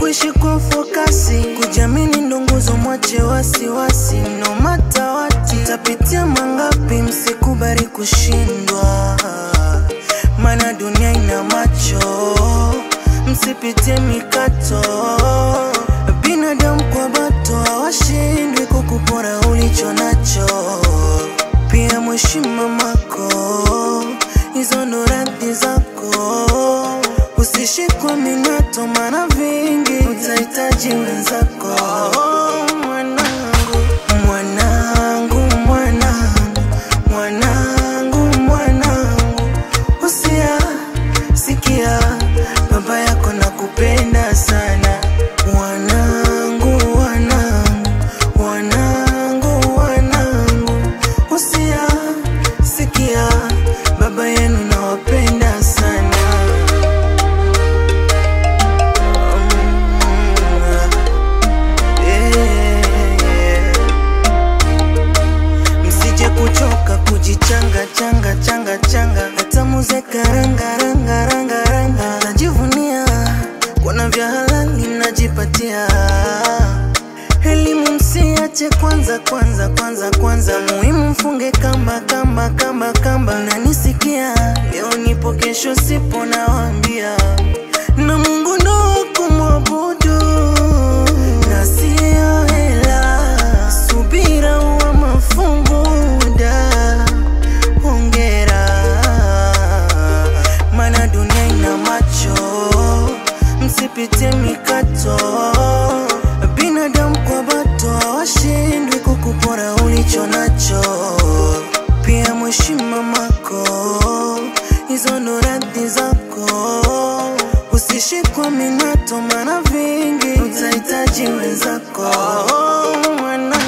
kuishi kwa fokasi, kujamini ndo nguzo, mwache wasiwasi, no matter what, tapitia mangapi, msikubali kushindwa, mana dunia ina macho, msipitie mikato, binadamu kwa bato hawashindwi kukupora ulicho nacho, pia mheshimu mamako, hizo ndo radhi zako, usishikwe minato, mana vingi utahitaji wenzako. Mwanangu, mwanangu, mwanangu, mwanangu, mwanangu, usia sikia, baba yako nakupenda sana mwanangu, wanangu, wanangu, wanangu, usia sikia, baba yenu nawapenda sana. Msije kuchoka kujichanga changa changa changa, hata muze karanga ranga ranga ranga, najivunia kuna vya halali najipatia. Elimu msiache kwanza kwanza kwanza kwanza, muhimu mfunge kamba kamba kamba kamba. Nanisikia leo nipo, kesho sipo, nawaambia na Mungu ndo kumwabudu na sio hela, subira wa mafungu da hongera, mana dunia ina macho, msipitie mikato, binadamu kwa bato hawashindwi kukupora ulicho nacho, pia mheshimu mamako, hizo ndo radhi zako, usishikwe minato, mana vingi utahitaji wenzako. Mwana